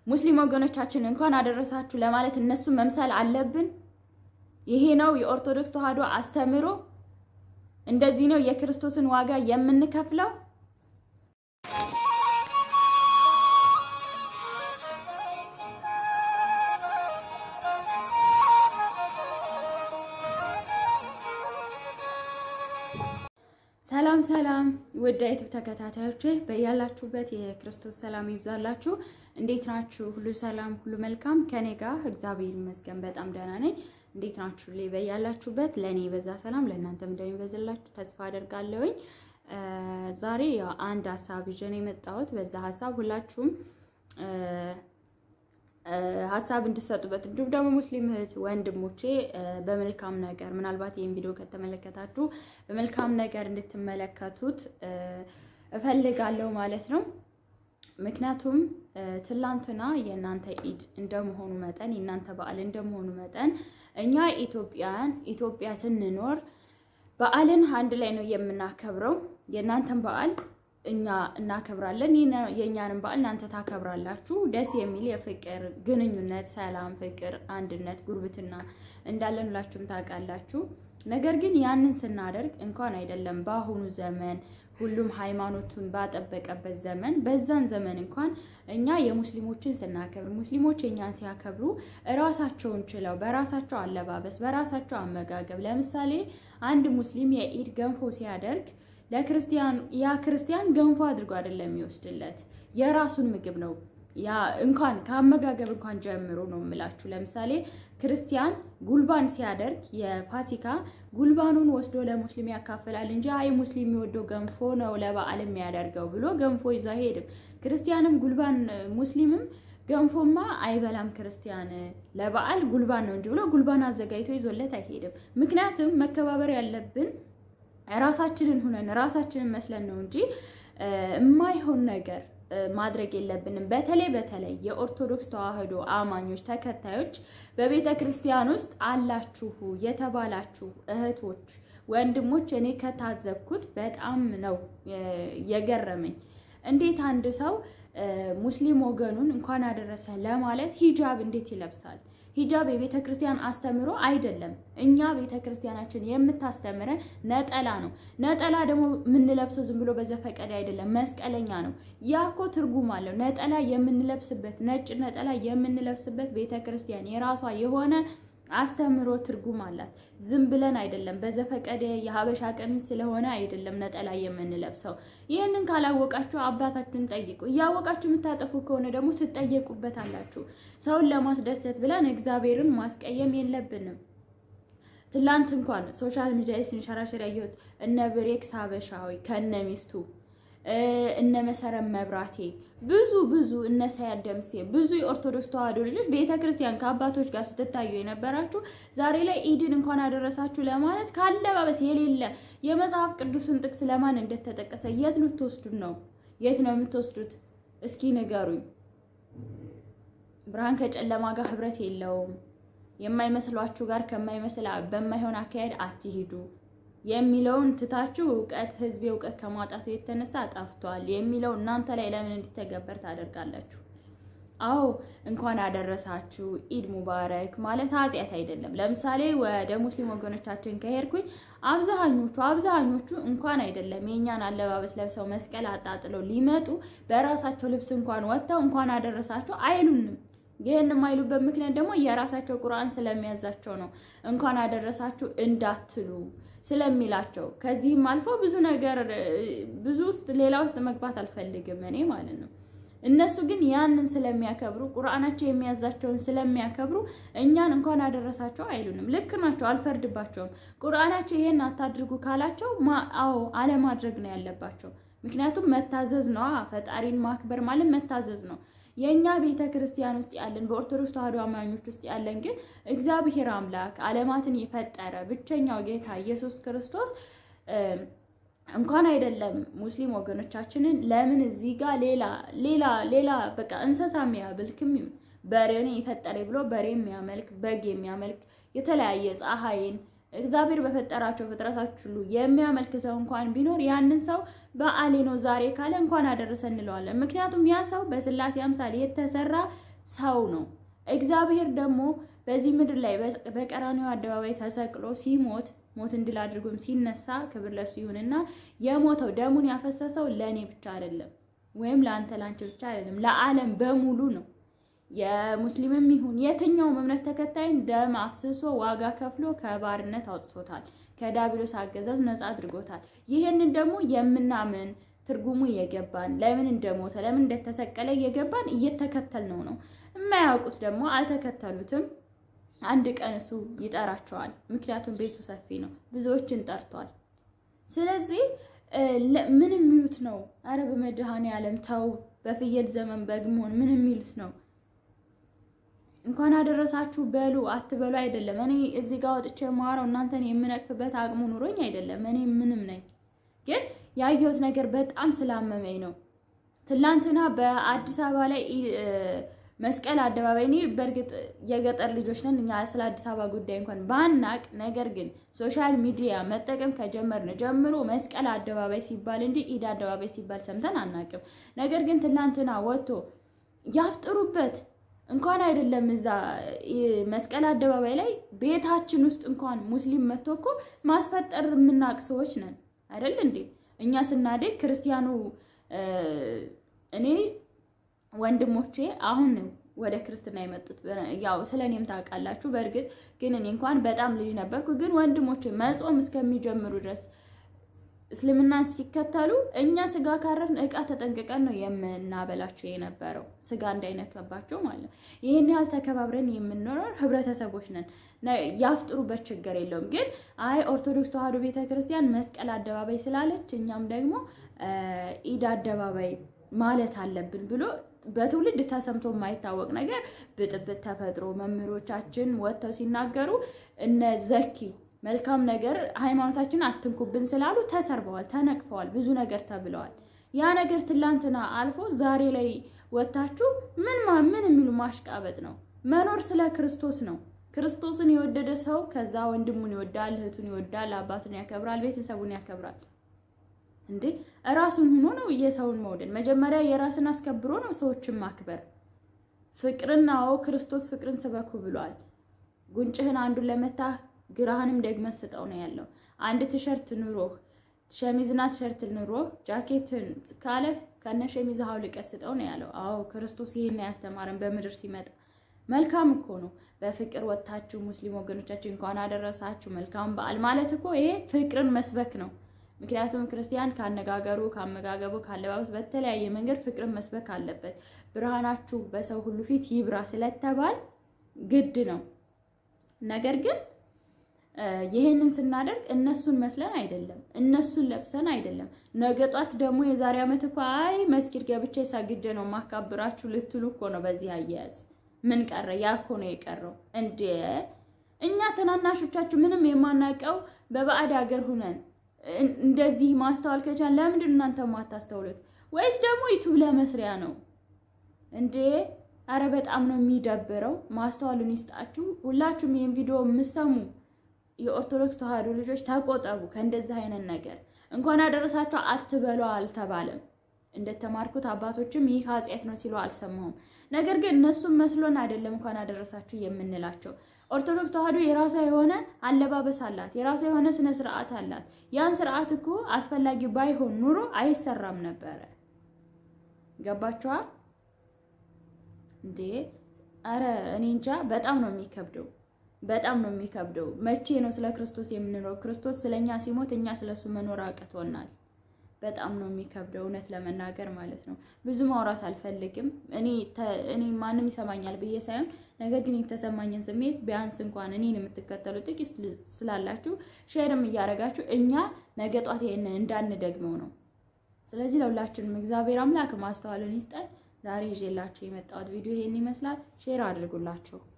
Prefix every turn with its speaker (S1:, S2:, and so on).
S1: ሙስሊም ወገኖቻችን እንኳን አደረሳችሁ ለማለት እነሱ መምሰል አለብን? ይሄ ነው የኦርቶዶክስ ተዋሕዶ አስተምህሮ? እንደዚህ ነው የክርስቶስን ዋጋ የምንከፍለው? ሰላም ሰላም ውድ ዩቲዩብ ተከታታዮች በያላችሁበት የክርስቶስ ሰላም ይብዛላችሁ። እንዴት ናችሁ? ሁሉ ሰላም፣ ሁሉ መልካም ከኔ ጋር እግዚአብሔር ይመስገን በጣም ደህና ነኝ። እንዴት ናችሁ? ላይ በያላችሁበት ለእኔ የበዛ ሰላም ለእናንተም እንደሚበዛላችሁ ተስፋ አደርጋለሁኝ። ዛሬ ያው አንድ ሀሳብ ይዤ ነው የመጣሁት። በዛ ሀሳብ ሁላችሁም ሀሳብ እንድሰጡበት እንዲሁም ደግሞ ሙስሊም እህት ወንድሞቼ በመልካም ነገር ምናልባት ይህን ቪዲዮ ከተመለከታችሁ በመልካም ነገር እንድትመለከቱት እፈልጋለሁ ማለት ነው። ምክንያቱም ትላንትና የእናንተ ኢድ እንደመሆኑ መጠን የእናንተ በዓል እንደመሆኑ መጠን እኛ ኢትዮጵያን ኢትዮጵያ ስንኖር በዓልን አንድ ላይ ነው የምናከብረው። የእናንተን በዓል እኛ እናከብራለን፣ የእኛንም በዓል እናንተ ታከብራላችሁ። ደስ የሚል የፍቅር ግንኙነት፣ ሰላም፣ ፍቅር፣ አንድነት፣ ጉርብትና እንዳለን ሁላችሁም ታውቃላችሁ። ነገር ግን ያንን ስናደርግ እንኳን አይደለም በአሁኑ ዘመን ሁሉም ሃይማኖቱን ባጠበቀበት ዘመን በዛን ዘመን እንኳን እኛ የሙስሊሞችን ስናከብር ሙስሊሞች የኛን ሲያከብሩ እራሳቸውን ችለው በራሳቸው አለባበስ፣ በራሳቸው አመጋገብ ለምሳሌ አንድ ሙስሊም የኢድ ገንፎ ሲያደርግ ለክርስቲያን ያ ክርስቲያን ገንፎ አድርጎ አይደለም የሚወስድለት የራሱን ምግብ ነው። ያ እንኳን ከአመጋገብ እንኳን ጀምሮ ነው የምላችሁ። ለምሳሌ ክርስቲያን ጉልባን ሲያደርግ የፋሲካ ጉልባኑን ወስዶ ለሙስሊም ያካፍላል እንጂ አይ ሙስሊም የሚወደው ገንፎ ነው ለበዓል የሚያደርገው ብሎ ገንፎ ይዞ አይሄድም። ክርስቲያንም ጉልባን ሙስሊምም ገንፎማ አይበላም ክርስቲያን ለበዓል ጉልባን ነው እንጂ ብሎ ጉልባን አዘጋጅቶ ይዞለት አይሄድም። ምክንያቱም መከባበር ያለብን ራሳችንን ሁነን ራሳችንን መስለን ነው እንጂ የማይሆን ነገር ማድረግ የለብንም። በተለይ በተለይ የኦርቶዶክስ ተዋሕዶ አማኞች ተከታዮች በቤተ ክርስቲያን ውስጥ አላችሁ የተባላችሁ እህቶች፣ ወንድሞች እኔ ከታዘብኩት በጣም ነው የገረመኝ። እንዴት አንድ ሰው ሙስሊም ወገኑን እንኳን አደረሰ ለማለት ሂጃብ እንዴት ይለብሳል? ሂጃብ የቤተ ክርስቲያን አስተምሮ አይደለም። እኛ ቤተ ክርስቲያናችን የምታስተምረን ነጠላ ነው። ነጠላ ደግሞ የምንለብሰው ዝም ብሎ በዘፈቀደ አይደለም፣ መስቀለኛ ነው። ያ እኮ ትርጉም አለው። ነጠላ የምንለብስበት ነጭ ነጠላ የምንለብስበት ቤተ ክርስቲያን የራሷ የሆነ አስተምሮ ትርጉም አላት። ዝም ብለን አይደለም፣ በዘፈቀደ የሀበሻ ቀሚስ ስለሆነ አይደለም ነጠላ የምንለብሰው። ይህንን ካላወቃችሁ አባታችሁን ጠይቁ። እያወቃችሁ የምታጠፉ ከሆነ ደግሞ ትጠየቁበታላችሁ። ሰውን ለማስደሰት ብለን እግዚአብሔርን ማስቀየም የለብንም። ትላንት እንኳን ሶሻል ሚዲያ ስንሸራሸር ያየሁት እነ ብሬክስ ሀበሻዊ ከነ ሚስቱ እነ መሰረት መብራቴ ብዙ ብዙ እነ ሳያት ደምሴ ብዙ የኦርቶዶክስ ተዋሕዶ ልጆች ቤተ ክርስቲያን ከአባቶች ጋር ስትታዩ የነበራችሁ ዛሬ ላይ ኢድን እንኳን አደረሳችሁ ለማለት ካለባበስ የሌለ የመጽሐፍ ቅዱስን ጥቅስ ለማን እንደተጠቀሰ የት ልትወስዱት ነው? የት ነው የምትወስዱት? እስኪ ንገሩኝ። ብርሃን ከጨለማ ጋር ህብረት የለውም። የማይመስሏችሁ ጋር ከማይመስል በማይሆን አካሄድ አትሂዱ የሚለውን ትታችሁ እውቀት ህዝብ እውቀት ከማጣቱ የተነሳ ጠፍቷል የሚለው እናንተ ላይ ለምን እንዲተገበር ታደርጋላችሁ? አዎ እንኳን አደረሳችሁ ኢድ ሙባረክ ማለት ኃጢአት አይደለም። ለምሳሌ ወደ ሙስሊም ወገኖቻችን ከሄድኩኝ አብዛኞቹ አብዛኞቹ እንኳን አይደለም የእኛን አለባበስ ለብሰው መስቀል አጣጥለው ሊመጡ በራሳቸው ልብስ እንኳን ወጥተው እንኳን አደረሳችሁ አይሉንም። ይህን የማይሉበት ምክንያት ደግሞ የራሳቸው ቁርአን ስለሚያዛቸው ነው። እንኳን አደረሳችሁ እንዳትሉ ስለሚላቸው ከዚህም አልፎ ብዙ ነገር ብዙ ውስጥ ሌላ ውስጥ መግባት አልፈልግም እኔ ማለት ነው። እነሱ ግን ያንን ስለሚያከብሩ ቁርአናቸው የሚያዛቸውን ስለሚያከብሩ እኛን እንኳን አደረሳቸው አይሉንም። ልክ ናቸው፣ አልፈርድባቸውም። ቁርአናቸው ይሄን አታድርጉ ካላቸው አዎ አለማድረግ ነው ያለባቸው። ምክንያቱም መታዘዝ ነው። ፈጣሪን ማክበር ማለት መታዘዝ ነው። የእኛ ቤተ ክርስቲያን ውስጥ ያለን በኦርቶዶክስ ተዋሕዶ አማኞች ውስጥ ያለን ግን እግዚአብሔር አምላክ ዓለማትን የፈጠረ ብቸኛው ጌታ ኢየሱስ ክርስቶስ እንኳን አይደለም ሙስሊም ወገኖቻችንን ለምን እዚህ ጋር ሌላ ሌላ ሌላ በቃ እንስሳ የሚያመልክም ይሁን በሬን የፈጠረ ብሎ በሬ የሚያመልክ በግ የሚያመልክ የተለያየ ፀሐይን እግዚአብሔር በፈጠራቸው ፍጥረታች ሁሉ የሚያመልክ ሰው እንኳን ቢኖር ያንን ሰው በዓሌ ነው ዛሬ ካለ እንኳን አደረሰ እንለዋለን። ምክንያቱም ያ ሰው በስላሴ አምሳል የተሰራ ሰው ነው። እግዚአብሔር ደግሞ በዚህ ምድር ላይ በቀራንዮ አደባባይ ተሰቅሎ ሲሞት ሞትን ድል አድርጎም ሲነሳ ክብር ለሱ ይሁንና የሞተው ደሙን ያፈሰሰው ለእኔ ብቻ አይደለም፣ ወይም ለአንተ ላንቺ ብቻ አይደለም፣ ለዓለም በሙሉ ነው። የሙስሊምም ይሁን የትኛውም እምነት ተከታይን ደም አፍስሶ ዋጋ ከፍሎ ከባርነት አውጥቶታል። ከዲያብሎስ አገዛዝ ነፃ አድርጎታል። ይህንን ደግሞ የምናምን ትርጉሙ እየገባን ለምን እንደሞተ ለምን እንደተሰቀለ እየገባን እየተከተልነው ነው። የማያውቁት ደግሞ አልተከተሉትም። አንድ ቀን እሱ ይጠራቸዋል። ምክንያቱም ቤቱ ሰፊ ነው፣ ብዙዎችን ጠርቷል። ስለዚህ ምን የሚሉት ነው? አረ በመድኃኔዓለም ተው፣ በፍየል ዘመን በግ መሆን ምን የሚሉት ነው? እንኳን አደረሳችሁ በሉ አትበሉ አይደለም። እኔ እዚህ ጋር ወጥቼ የማወራው እናንተን የምነቅፍበት አቅሙ ኑሮኝ አይደለም። እኔ ምንም ነኝ፣ ግን ያየሁት ነገር በጣም ስላመመኝ ነው። ትላንትና በአዲስ አበባ ላይ መስቀል አደባባይ እኔ በእርግጥ የገጠር ልጆች ነን እኛ ስለ አዲስ አበባ ጉዳይ እንኳን ባናቅ፣ ነገር ግን ሶሻል ሚዲያ መጠቀም ከጀመርን ጀምሮ መስቀል አደባባይ ሲባል እንጂ ኢድ አደባባይ ሲባል ሰምተን አናቅም። ነገር ግን ትላንትና ወጥቶ ያፍጥሩበት እንኳን አይደለም እዛ መስቀል አደባባይ ላይ ቤታችን ውስጥ እንኳን ሙስሊም መጥቶ እኮ ማስፈጠር የምናውቅ ሰዎች ነን አይደል እንዴ? እኛ ስናደግ ክርስቲያኑ እኔ ወንድሞቼ አሁን ወደ ክርስትና የመጡት ያው ስለ እኔም ታውቃላችሁ። በእርግጥ ግን እኔ እንኳን በጣም ልጅ ነበርኩ። ግን ወንድሞቼ መጾም እስከሚጀምሩ ድረስ እስልምናን ሲከተሉ እኛ ስጋ ካረድን እቃ ተጠንቅቀን ነው የምናበላቸው የነበረው ስጋ እንዳይነከባቸው ማለት ነው። ይህን ያህል ተከባብረን የምንኖረው ህብረተሰቦች ነን። ያፍጥሩበት ችግር የለውም። ግን አይ ኦርቶዶክስ ተዋሕዶ ቤተ ክርስቲያን መስቀል አደባባይ ስላለች እኛም ደግሞ ኢድ አደባባይ ማለት አለብን ብሎ በትውልድ ተሰምቶ የማይታወቅ ነገር ብጥብጥ ተፈጥሮ መምህሮቻችን ወጥተው ሲናገሩ እነ ዘኪ መልካም ነገር ሃይማኖታችን አትንኩብን ስላሉ ተሰርበዋል፣ ተነቅፈዋል፣ ብዙ ነገር ተብለዋል። ያ ነገር ትላንትና አልፎ ዛሬ ላይ ወጥታችሁ ምን ምን የሚሉ ማሽቃበጥ ነው። መኖር ስለ ክርስቶስ ነው። ክርስቶስን የወደደ ሰው ከዛ ወንድሙን ይወዳል፣ እህቱን ይወዳል፣ አባቱን ያከብራል፣ ቤተሰቡን ያከብራል። እንዴ እራሱን ሆኖ ነው የሰውን መውደድ። መጀመሪያ የራስን አስከብሮ ነው ሰዎችን ማክበር። ፍቅርን አዎ ክርስቶስ ፍቅርን ስበኩ ብሏል። ጉንጭህን አንዱን ለመታህ ግራህንም ደግመህ ስጠው ነው ያለው። አንድ ቲሸርት ኑሮህ ሸሚዝና ቲሸርት ኑሮህ ጃኬትን ካለህ ከነ ሸሚዝህ አውልቀህ ስጠው ነው ያለው። አዎ ክርስቶስ ይሄን ያስተማረን በምድር ሲመጣ መልካም እኮ ነው። በፍቅር ወጥታችሁ ሙስሊም ወገኖቻችን እንኳን አደረሳችሁ መልካም በዓል ማለት እኮ ይሄ ፍቅርን መስበክ ነው። ምክንያቱም ክርስቲያን ካነጋገሩ፣ ካመጋገቡ፣ ካለባበስ በተለያየ መንገድ ፍቅርን መስበክ አለበት። ብርሃናችሁ በሰው ሁሉ ፊት ይብራ ስለተባል ግድ ነው። ነገር ግን ይህንን ስናደርግ እነሱን መስለን አይደለም፣ እነሱን ለብሰን አይደለም። ነገ ጧት ደግሞ የዛሬ ዓመት እኮ አይ መስጊድ ገብቼ ሰግጄ ነው ማካብራችሁ ልትሉ እኮ ነው። በዚህ አያያዝ ምን ቀረ? ያ እኮ ነው የቀረው። እንዴ እኛ ትናናሾቻችሁ ምንም የማናውቀው በባዕድ ሀገር ሁነን እንደዚህ ማስተዋል ከቻል ለምንድን እናንተ ማታስተውሉት? ወይስ ደግሞ ዩቱብ ለመስሪያ ነው እንዴ? አረ በጣም ነው የሚደብረው። ማስተዋሉን ይስጣችሁ። ሁላችሁም ይህን ቪዲዮ የምሰሙ የኦርቶዶክስ ተዋሕዶ ልጆች ተቆጠቡ ከእንደዚህ አይነት ነገር። እንኳን አደረሳችሁ አትበሉ አልተባለም። እንደተማርኩት አባቶችም ይህ ኃጢአት ነው ሲሉ አልሰማሁም። ነገር ግን እነሱም መስሎን አይደለም እንኳን አደረሳችሁ የምንላቸው። ኦርቶዶክስ ተዋሕዶ የራሷ የሆነ አለባበስ አላት፣ የራሷ የሆነ ስነ ስርዓት አላት። ያን ስርዓት እኮ አስፈላጊ ባይሆን ኑሮ አይሰራም ነበረ። ገባችኋ እንዴ? አረ እኔ እንጃ። በጣም ነው የሚከብደው፣ በጣም ነው የሚከብደው። መቼ ነው ስለ ክርስቶስ የምንኖረው? ክርስቶስ ስለኛ ሲሞት እኛ ስለሱ መኖር አቅቶናል። በጣም ነው የሚከብደው እውነት ለመናገር ማለት ነው። ብዙ ማውራት አልፈልግም። እኔ እኔ ማንም ይሰማኛል ብዬ ሳይሆን ነገር ግን የተሰማኝን ስሜት ቢያንስ እንኳን እኔን የምትከተሉ ጥቂት ስላላችሁ ሼርም እያደረጋችሁ እኛ ነገ ጧት ይሄንን እንዳንደግመው ነው። ስለዚህ ለሁላችንም እግዚአብሔር አምላክ ማስተዋልን ይስጠን። ዛሬ ይዤላችሁ የመጣሁት ቪዲዮ ይሄን ይመስላል። ሼር አድርጉላቸው።